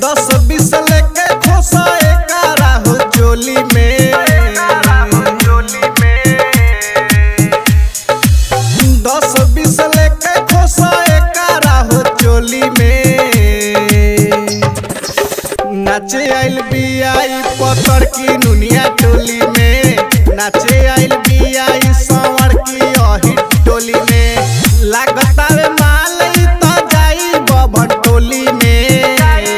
दस बीस लेके खोसा एकारा हो चोली में दस बीस लेके खोसा एकारा हो चोली में नाचे आइल बियाई पतर की नुनिया टोली में नाचे आइल बियाई संवर की अही टोली में लागता रे माल ई त जाई बबन टोली में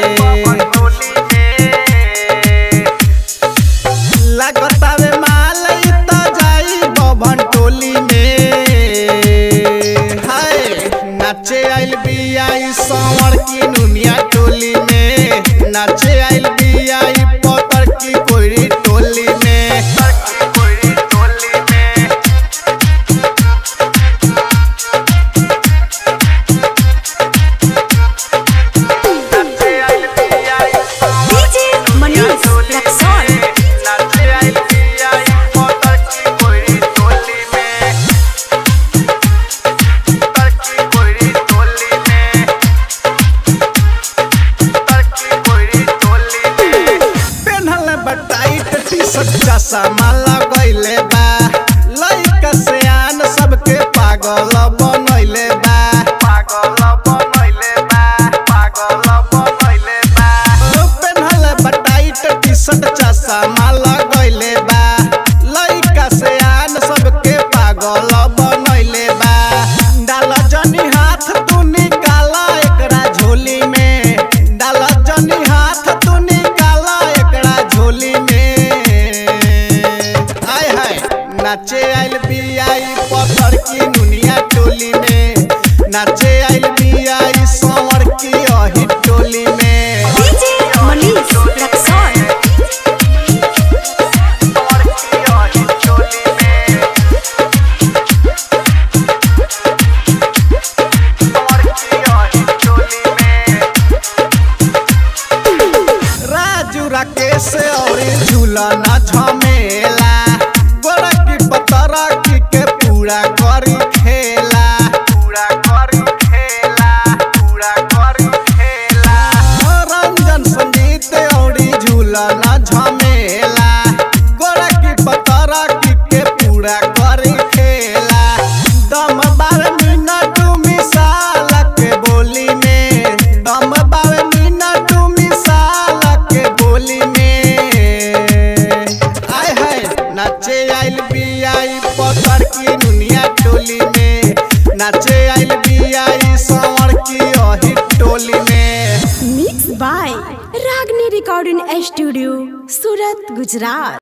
लागता रे माल ई त जाई बबन टोली में हाय नाचे आइल बियाई संवर की नुनिया टोली में नाचे आइल बियाई पतर की कोई टोली में DJ Manish Rexall. पेन्हल बटाइट टी शर्ट चश्मा लगैले बा लइका सियान सबके पागल बनैले बा ओ पेन्हल बटाइट टी शर्ट चश्मा लगैले बा लइका सियान सबके पागल बनैले बा डाल जनी हाथ तू निकाला एकरा झोली में डाल जनी हाथ तू निकाला एकरा झोली में आय हाय नाचे आइल बियाई पत्थर की नुनिया टोली में नाचे आइल बियाई संवर की अही टोली में DJ Manish Rexall. Raju Rakesh और झूलना झमेला गोरा की पतरा की के पूरा करी खेला पूरा करी खेला पूरा करी खेला रंजन संगीत और झूलना झमेला गोरा की पतरा की के पूरा करी खेला दम बार मिनट मिसाल के बोली में दम बार मिनट मिसाल के बोली में आय हाय नाचे आइल बियाई पत्थर की दुनिया टोली में नाचे आइल बियाई संवर की अही टोली में Mixed by Ragni Recording Studio, Surat, Gujarat.